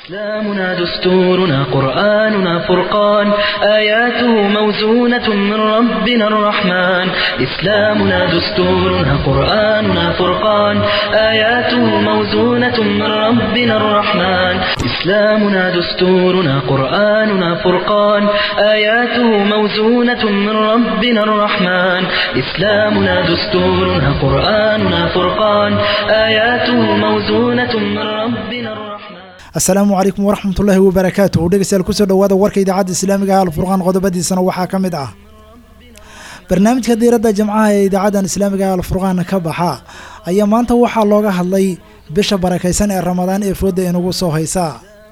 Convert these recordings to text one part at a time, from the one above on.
إسلامنا دستورنا قرآننا فرقان آياته موزونة من ربنا الرحمن إسلامنا دستورنا قرآننا فرقان آياته موزونة من ربنا الرحمن إسلامنا دستورنا قرآننا فرقان آياته موزونة من ربنا الرحمن إسلامنا دستورنا قرآننا فرقان آياته موزونة من ربنا الرحمن asalaamu calaykum waraxmatullaahi wabarakaatuhu dhegeystayaal kusoo dhowaada warka idaacadda islaamiga ah alfurqaan qodobadiisana waxaa ka mid ah barnaamijka diiradda jamcaha ee idaacaddan islaamiga ah alfurqaan ka baxa ayaa maanta waxaa looga hadlay bisha barakaysan ee ramadaan ee fooda inugu soo haysa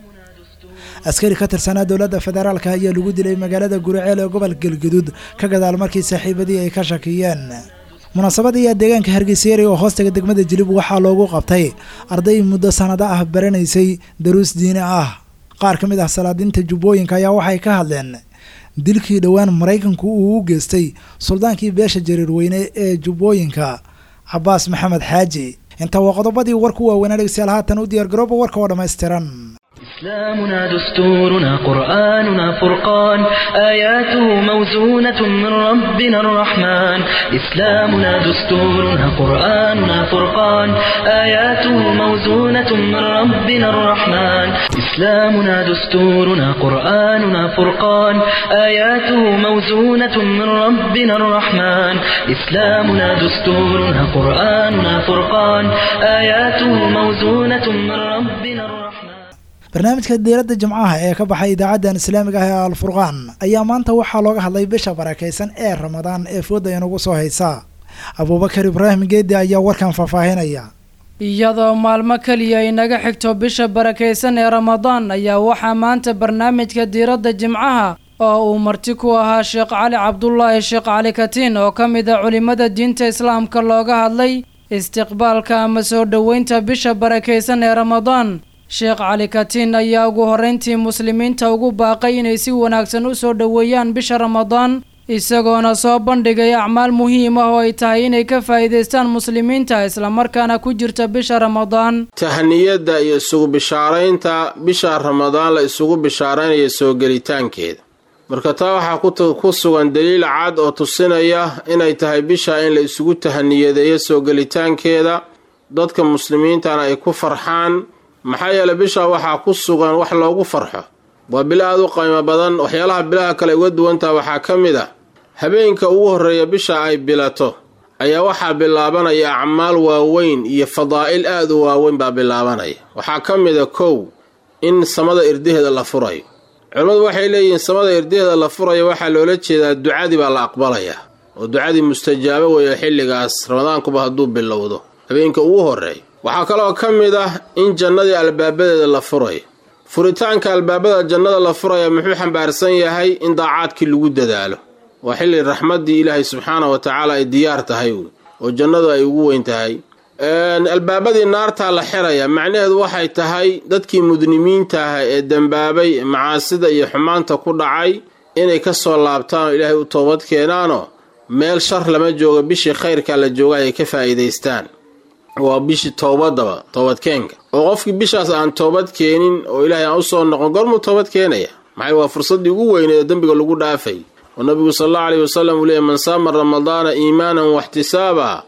askari ka tirsanaa dowladda federaalka ayaa lagu dilay magaalada guriceel ee gobol galguduud ka gadaal markii saaxiibadii ay ka shakiyeen munaasabad ayaa deegaanka hargeysyari oo hoostaga degmada jilib waxaa loogu qabtay arday muddo sanado ah baranaysay daruus diini ah qaar ka mid ah salaadiinta jubbooyinka ayaa waxay ka hadleen dilkii dhowaan maraykanku uu u geystay suldaankii beesha jariirweyne ee jubbooyinka cabaas maxamed xaaji intaa waa qodobadii warku waaweynaa dhegeystayaal haatan u diyaargarooba warka oo dhammaystiran إسلامنا دستورنا قرآننا فرقان آياته موزونة من ربنا الرحمن إسلامنا دستورنا قرآننا فرقان آياته موزونة من ربنا الرحمن إسلامنا دستورنا قرآننا فرقان آياته موزونة من ربنا الرحمن إسلامنا دستورنا قرآننا فرقان آياته موزونة من ربنا الرحمن barnaamijka diiradda jimcaha ee ka baxay idaacaddan islaamiga ah ee alfurqaan ayaa maanta waxaa looga hadlay bisha barakaysan ee ramadaan ee fooda inugu soo haysa abuubakar ibraahim geedi ayaa warkan faahfaahinaya iyadoo maalmo keliya inaga xigto bisha barakaysan ee ramadaan ayaa waxaa maanta barnaamijka diiradda jimcaha oo uu marti ku ahaa sheekh cali cabdulaahi sheekh cali katiin oo ka mid a culimmada diinta islaamka looga hadlay istiqbaalka ama soo dhoweynta bisha barakaysan ee ramadaan sheekh cali katiin ayaa ugu horreyntii muslimiinta ugu baaqay inay si wanaagsan u soo dhoweeyaan bisha ramadaan isagoona soo bandhigay acmaal muhiim ah oo ay tahay inay ka faa'iidaystaan muslimiinta islamarkaana ku jirta bisha ramadaan tahniyadda iyo isugu bishaaraynta bisha ramadaan la isugu bishaaraynaya soo gelitaankeeda marka taa waxaa ku sugan daliil cad oo tusinaya inay tahay bisha in la isugu tahaniyadeeyo soo gelitaankeeda dadka muslimiintana ay ku farxaan maxaa yeelay bisha waxaa ku sugan wax loogu farxo waa bilo aada u qiimo badan waxyaalaha bilaha kale uga duwantaha waxaa ka mid ah habeenka ugu horreeya bisha ay bilato ayaa waxaa bilaabanaya acmaal waaweyn iyo fadaa'il aada u waaweyn baa bilaabanaya waxaa ka mid a kow in samada irdaheeda la furayo culimmadu waxay leeyihiin samada irdaheeda la furayo waxaa loola jeedaa ducadii baa la aqbalayaa oo ducadii mustajaabo weeyo xilligaas ramadaankuba hadduu bilowdo habeenka ugu horreeya waxaa kaloo ka mid ah in jannadii albaabadeeda la furayo furitaanka albaabada jannada la furaya muxuu xambaarsan yahay in daacaadkii lagu dadaalo waa xilli raxmaddii ilaahay subxaana wa tacaala ay diyaar tahay oo jannadu ay ugu weyn tahay albaabadii naartaa la xiraya macnaheedu waxay tahay dadkii mudnimiinta ah ee dembaabay macaasida iyo xumaanta ku dhacay inay ka soo laabtaan oo ilaahay u toobad keenaanoo meel shar lama joogo bishii khayrkaa la jooga ay ka faa'iidaystaan waa bishii toobadaba toobadkeenka oo qofkii bishaas aan toobad keenin oo ilaahay aan usoo noqon gormuu toobad keenaya maxay waa fursaddii ugu weyneed oo dembiga lagu dhaafay oo nabigu sal allau aleyhi wasalam uu leeyay man saama ramadaana iimaanan waxtisaaba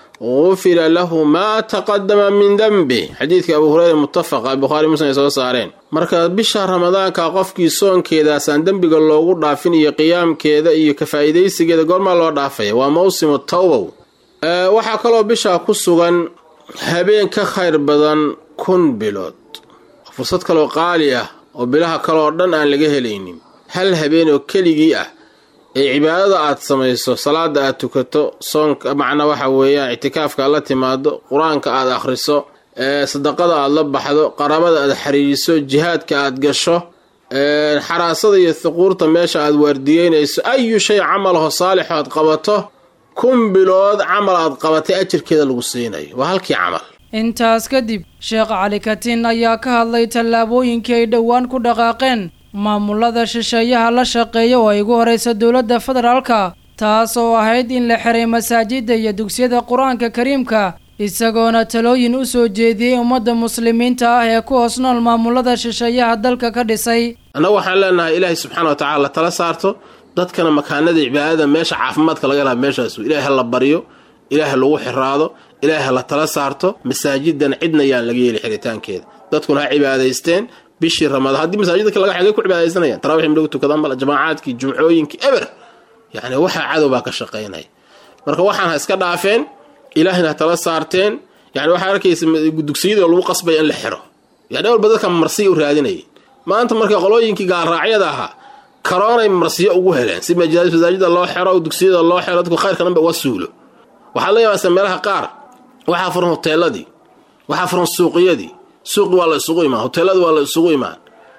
gufira lahu maa taqadama min dembi xadiidka abu hureyra muttafaqa bukhaari muslim ay soo saareen marka bisha ramadaanka qofkii soonkeedaasaan dembiga loogu dhaafin iyo qiyaamkeeda iyo ka faa'iidaysigeeda goormaa loo dhaafaya waa mawsimu tawbow waxaa kaloo bishaa ku sugan habeen ka khayr badan kun bilood fursad kaloo qaali ah oo bilaha kaleoo dhan aan laga helaynin hal habeen oo keligii ah ee cibaadada aad samayso salaada aad tukato soonka macna waxa weeyaan ictikaafka aad la timaado qur-aanka aad akhriso sadaqada aad la baxdo qaraabada aad xiriiriso jihaadka aad gasho xaraasada iyo thuquurta meesha aad waardiyeynayso ayu shay camalaho saalixo aad qabato kun bilood camal aad qabatay ajirkeeda lagu siinayo waa halkii camal intaas kadib sheekh cali katiin ayaa ka hadlay tallaabooyinkii ay dhowaan ku dhaqaaqeen maamulada shisheeyaha la shaqeeya oo ay ugu horeysa dowladda federaalka taas oo ahayd in la xiray masaajidda iyo dugsiyada qur-aanka kariimka isagoona talooyin u soo jeediyey ummadda muslimiinta ah ee ku hoos nool maamulada shisheeyaha dalka ka dhisay annagu waxaan leenahay ilaahay subxaana wa tacala la tala saarto dadkana makaanada cibaadada meesha caafimaadka laga laha meeshaasu ilaahay ha la baryo ilaahay lagu xiraado ilaahay ha la tala saarto masaajidan cidna yaan laga yeeli xiritaankeeda dadkuna ha cibaadaysteen bishii ramadaan haddii masaajidka laga xigay ku cibaadaysanayaan tarawix midhagu tukadaan bal jamaacaadkii jumcooyinkii eber yacni waxaa cadow baa ka shaqaynaya marka waxaan ha iska dhaafeen ilaahayna ha tala saarteen yani waxaa arkaysa dugsiyada lagu qasbaya in la xiro yani walba dadka marsiya u raadinayay maanta marka qolooyinkii gaalraacyada ahaa karoonay marsiyo ugu heleen si masaajida loo xiro dugsiyada loo xiro dadku khayrka dhanba uga suulo waxaad la yaabasa meelaha qaar waxaa furan hoteeladii waxaa furan suuqiyadii suuqi waa la isugu imaan hoteelada waa la isugu imaan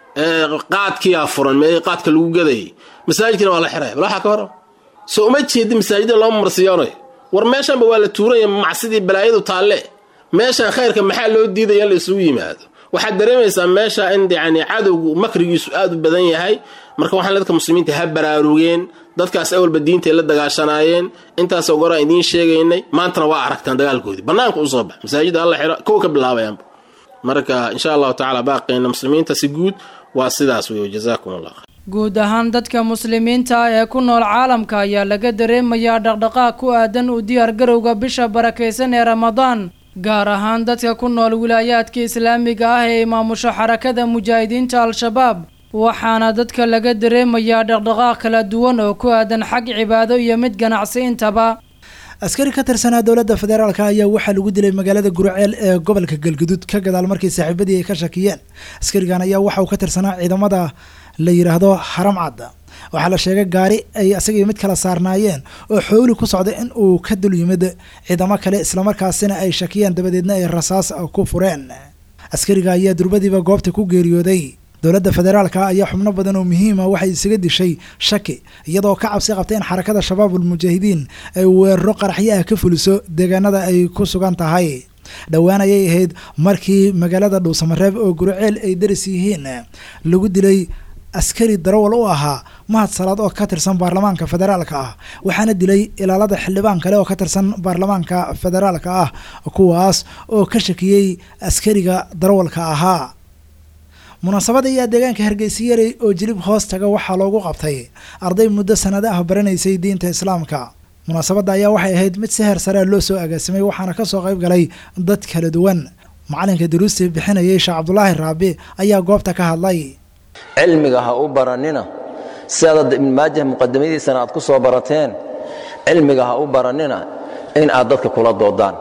qaadkiyaa furan mee qaadka lagu gadayay masaajidkina waa la xiraya bal waxaa ka hor soo uma jeedi masaajida looma marsiyoonayo war meeshanba waa la tuuranya macsidii balaayadu taalle meeshan khayrka maxaa loo diidaya in la isugu yimaado waxaad dareemaysaa meesha in yani cadowgu makrigiisu aad u badan yahay marka waxaan dadka muslimiinta ha baraarugeen dadkaas awalba diintay la dagaashanaayeen intaasoo goraan idiin sheegaynay maantana waa aragtaan dagaalkoodii bannaanka u soo bax masaajida alla xiro kow ka bilaabayaanba marka insha allahu tacala baaqeyna muslimiinta si guud waa sidaas wey jazaakum allah guud ahaan dadka muslimiinta ah ee ku nool caalamka ayaa laga dareemayaa dhaqdhaqaaq ku aadan u diyaargarowga bisha barakaysan ee ramadaan gaar ahaan dadka ku nool wilaayaadka islaamiga ah ee imaamusho xarakada mujaahidiinta al-shabaab waxaana dadka laga dareemayaa dhaqdhaqaaq kala duwan oo ku aadan xag cibaado iyo mid ganacsi intaba askari ka tirsanaa dowladda federaalk ayaa waxaa lagu dilay magaalada gurceel ee gobolka galguduud ka gadaal markii saaxiibadii ay ka shakiyeen askarigan ayaa waxa uu ka tirsanaa ciidamada la yidhaahdo haram cadda waxaa la sheegay gaari ay asagii mid kala saarnaayeen oo xooli ku socda in uu ka dul yimid ciidamo kale islamarkaasina ay shakiyeen dabadeedna ay rasaas ku fureen askariga ayaa durbadiiba goobta ku geeriyooday dowladda federaalka ayaa xubno badan oo muhiima waxay isaga dishay shaki iyadoo ka cabsi qabta in xarakada shabaabul mujaahidiin ay weeraro qaraxyo ah ka fuliso deegaanada ay ku sugan tahay dhowaan ayay ahayd markii magaalada dhuusamareeb oo guriceel ay daris yihiin lagu dilay askari darawal u ahaa mahad salaad oo ka tirsan baarlamaanka federaalka ah waxaana dilay ilaalada xildhibaan kale oo ka tirsan baarlamaanka federaalka ah kuwaas oo ka shakiyey askariga darawalka ahaa munaasabada ayaa deegaanka hargeysiyarey oo jilib hoos taga waxaa loogu qabtay arday muddo sanado ah baranaysay diinta islaamka munaasabadda ayaa waxay ahayd mid si heer sarea loo soo agaasimay waxaana kasoo qayb galay dad kala duwan macalinka daruustii bixinayay sheekh cabdulaahi raabi ayaa goobta ka hadlay cilmiga ha u baranina sidaad ibn maajah muqadamadiisana aad ku soo barateen cilmiga ha u baranina in aad dadka kula doodaan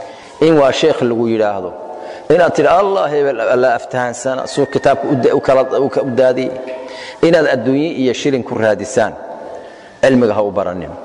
in waa sheekh lagu yidhaahdo inaad tidhi allah hebel la aftahaansana suu kitaabka u daadiy inaad adduunye iyo shilin ku raadisaan cilmiga ha u baranina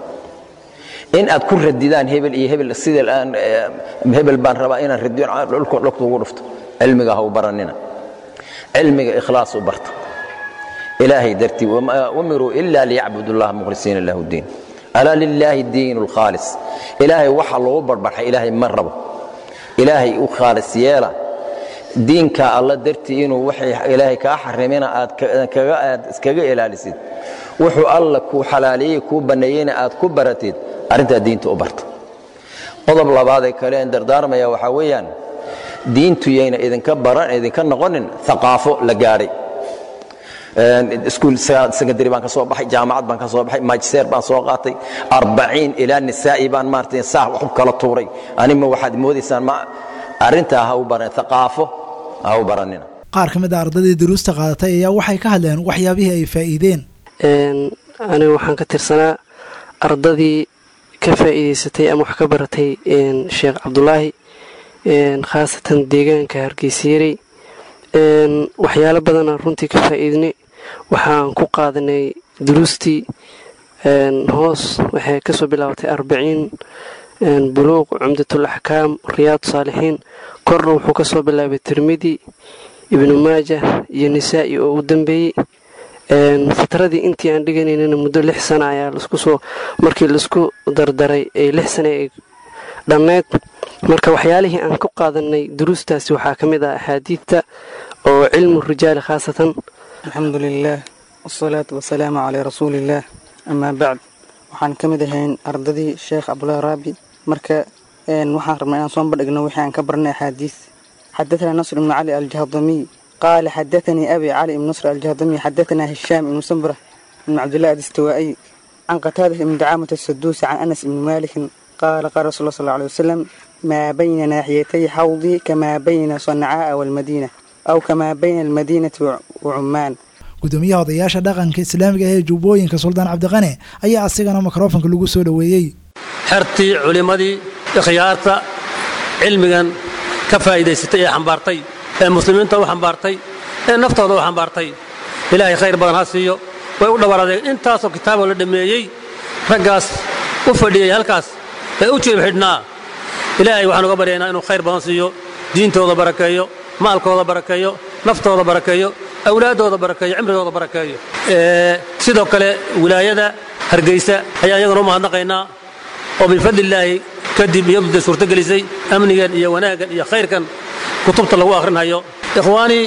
in aad ku radidaan hebel iyo hebel sida hebel baan rabaa inaan radiyo dhulka ugu dhufto cilmiga ha u baranina cilmiga ikhlaas u barta ilaahay dartii umiruu ila liyacbudu اllaha mukhlisiina lahu diin alaa lilaahi diin اlkhaalis ilaahay waxa loogu barbarxay ilaahay ma rabo ilaahay u khaalis yeela diinka alla dartii inuu waxay ilaahay kaa xarimina aad iskaga ilaalisid wuxuu alla kuu xalaaleeyey kuu banneeyeyna aad ku baratid arrintaa diinta u barta qodob labaadee kale en dardaarmaya waxaa weeyaan diintu yayna idinka baran idinka noqonin aqaafo la gaadhay iskuul secondary baan ka soo baxay jaamacad baan ka soo baxay magister baan soo qaatay arbaciin ilaa nisaa'i baan maaragtay saah wax u kala tuuray anima waxaad moodaysaan ma arrintaa ha u baran aqaafo ha u baranina qaar ka mid a ardaydii daruusta qaadatay ayaa waxay ka hadleen waxyaabihii ay faa'iideen aniga waxaan ka tirsanaa ardadii ka faa'iidaysatay ama wax ka baratay sheekh cabdulaahi khaasatan deegaanka hargeysayarey waxyaalo badanaa runtii ka faa'iidnay waxaan ku qaadanay duruustii hoos waxay kasoo bilaabatay arbaciin buluuq cumdatul axkaam riyaad saalixiin korna wuxuu kasoo bilaabay tirmidi ibnu maajah iyo nisaa'i oo u dambeeyey fatradii intii aan dhiganaynana muddo lix sana ayaa laskusoo markii laisku dardaray ee lix sana ay dhammeyd marka waxyaalihii aan ku qaadanay duruustaasi waxaa ka mid ah axaadiidta oo cilmu rijaali khaasatan alxamdu lilaah wasalaatu wasalaamu calaa rasuuliillaah amaa bacd waxaan ka mid ahayn ardadii sheekh cabdulaahi raabi marka waxaan rabnaa inaan soo bandhigno wixii aan ka barnay axaadiis xadaثana nasr ibnu cali aljahdamiy qaala xadaثanii abi cali ibn nasr aljahdamiy xadaثana hishaam ibnu sambrة ibn cabdillahi adistawaa'iy can qataada ibni dacaamata asaduusi can anas ibni maalikin qaala qaala rasul sal alay wasalam maa bayna naaxiyatay xawdi kamaa bayna sancaaa waalmadiina aw kamaa bayna almadiinati wa cummaan gudoomiyaha odayaasha dhaqanka islaamiga ee jubbooyinka suldaan cabdiqane ayaa asigana mikrofonka lagu soo dhoweeyey xertii culimmadii ikhyaarta cilmigan ka faa'iidaysatay ee xambaartay ee muslimiinta u xambaartay ee naftooda u xambaartay ilaahay khayr badan ha siiyo way u dhawaradeen intaasoo kitaaboo la dhammeeyey raggaas u fadhiyey halkaas ee u jiib xidhnaa ilaahay waxaan uga baryaynaa inuu khayr badan siiyo diintooda barakeeyo maalkooda barakeeyo naftooda barakeeyo awlaaddooda barakeeyo cimrigooda barakeeyo sidoo kale wilaayada hargeysa ayaan iyaguna u mahadnaqaynaa oo bifadlillaahi kadib iyadu dee suurtogelisay amnigan iyo wanaaggan iyo khayrkan kutubta lagu akhrinhayo ikhwaanii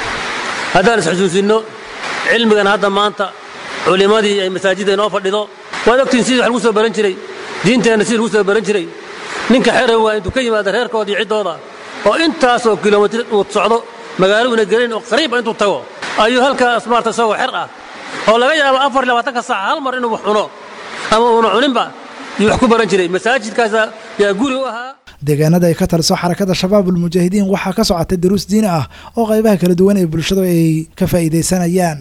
haddaan isxusuusinno cilmigan hadda maanta culimmadii ay masaajidda inoo fadhido waad ogtiin sidii wax lagu soo baran jiray diinteenna sidii lagu soo baran jiray ninka xerow waa intuu ka yimaada reerkooda iyo ciddooda oo intaasoo kilomitir uu socdo magaalo una gelin oo qariiba intuu tago ayuu halkaas maarta isagoo xer ah oo laga yaabo afar iyo labaatanka saaca hal mar inuu wax cuno ama uuna cuninba yuu wax ku baran jiray masaajidkaasa yaa guri u ahaa deegaanada ay ka taliso xarakada shabaabulmujaahidiin waxaa ka socotay daruus diini ah oo qaybaha kala duwan ee bulshadu ay ka faa'iidaysanayaan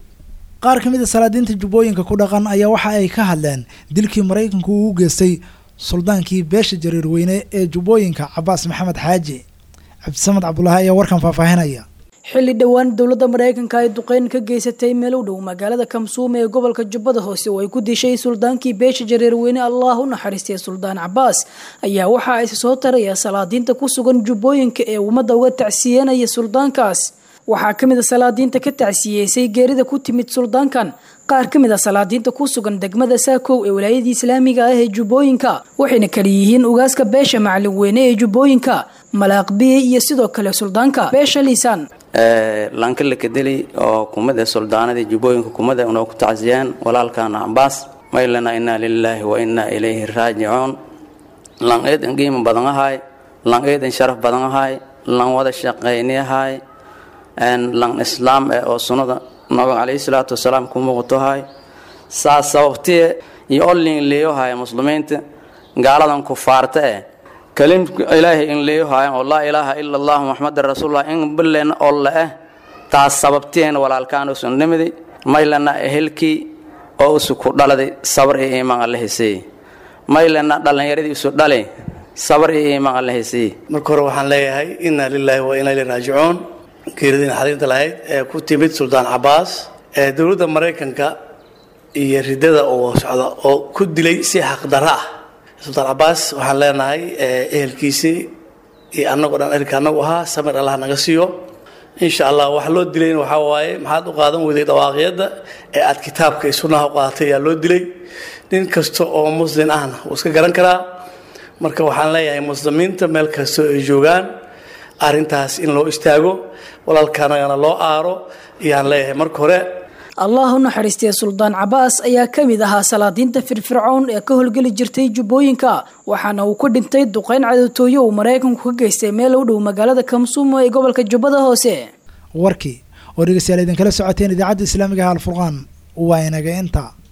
qaar ka mid a salaadiinta jubbooyinka ku dhaqan ayaa waxa ay ka hadleen dilkii maraykanku uu u geystay suldaankii beesha jariirweyne ee jubbooyinka cabaas maxamed xaaji cabdisamed cabdulaahi ayaa warkan faahfaahinaya xilli dhowaan dowladda maraykanka ay duqeyn ka geysatay meel u dhow magaalada kamsuum ee gobolka jubbada hoose oo ay ku dishay suldaankii beesha jareerweyne allah u naxariistay suldaan cabaas ayaa waxa ay soo taraya salaadiinta ku sugan jubbooyinka ee ummadda uga tacsiyenaya suldaankaas waxaa ka mid a salaadiinta ka tacsiyeysay geerida ku timid suldaankan qaar ka mid a salaadiinta ku sugan degmada saakow ee walaayadii islaamiga ah ee jubbooyinka waxayna kala yihiin ugaaska beesha macalin weyne ee jubbooyinka malaaqbiye iyo sidoo kale suldaanka beesha liisaan lanka la kadeli oo kumada suldaanadii jubbooyinka kumada unoo ku tacsiyeen walaalkaana cambaas maylana inaa lilaahi wa inaa ilayhi raajicuun lan eedan qiimo badan ahay lan eedan sharaf badan ahay lan wada shaqayni ahay lan islaam eh oo sunnada nabiga calayhi salaatu wasalaam ku muuqato ahay saas sababtee iyo olin leeyohay muslimiinta gaaladan kufaarta eh kalim ilaahay in leeyohayan oo laa ilaaha ila allah muxamadan rasuulullah in bilen olla eh taas sababteen walaalkaan usun nimidi maylana ehelkii oo usu ku dhaladay sabar iyo iimaan alla hesey maylana dhallinyaradii isu dhali sabar iyo iimaan alla hesey marka hore waxaan leeyahay inaa lilaahi wa inaa ilaihi raajicuun geeridii naxariinta lahayd ee ku timid suldaan cabaas ee dowladda maraykanka iyo ridada oo socda oo ku dilay si xaqdarro ah sultaan cabaas waxaan leenahay ehelkiisii iyo annagoo dhan ehelka annagu ahaa samir allah naga siiyo insha allah waxa loo dilayna waxaa waaye maxaad u qaadan weyday dhawaaqyadda ee aad kitaabka iyo sunnaha u qaadatay ayaa loo dilay nin kasta oo muslin ahna wuu iska garan karaa marka waxaan leeyahay muslimiinta meel kasta ay joogaan arrintaas in loo istaago walaalkaanagana loo aaro ayaan leeyahay marka hore allah u naxariistay suldaan cabaas ayaa ka mid ahaa salaadiinta firfircoon ee ka howlgeli jirtay jubbooyinka waxaana uu ku dhintay duqeyn cadowtooyo uu maraykanku ka geystay meel u dhow magaalada kamsuumo ee gobolka jubbada hoose warkii oo dhegeystayaal idinkala socoteen idaacadda islaamiga ah alfurqaan waa inaga inta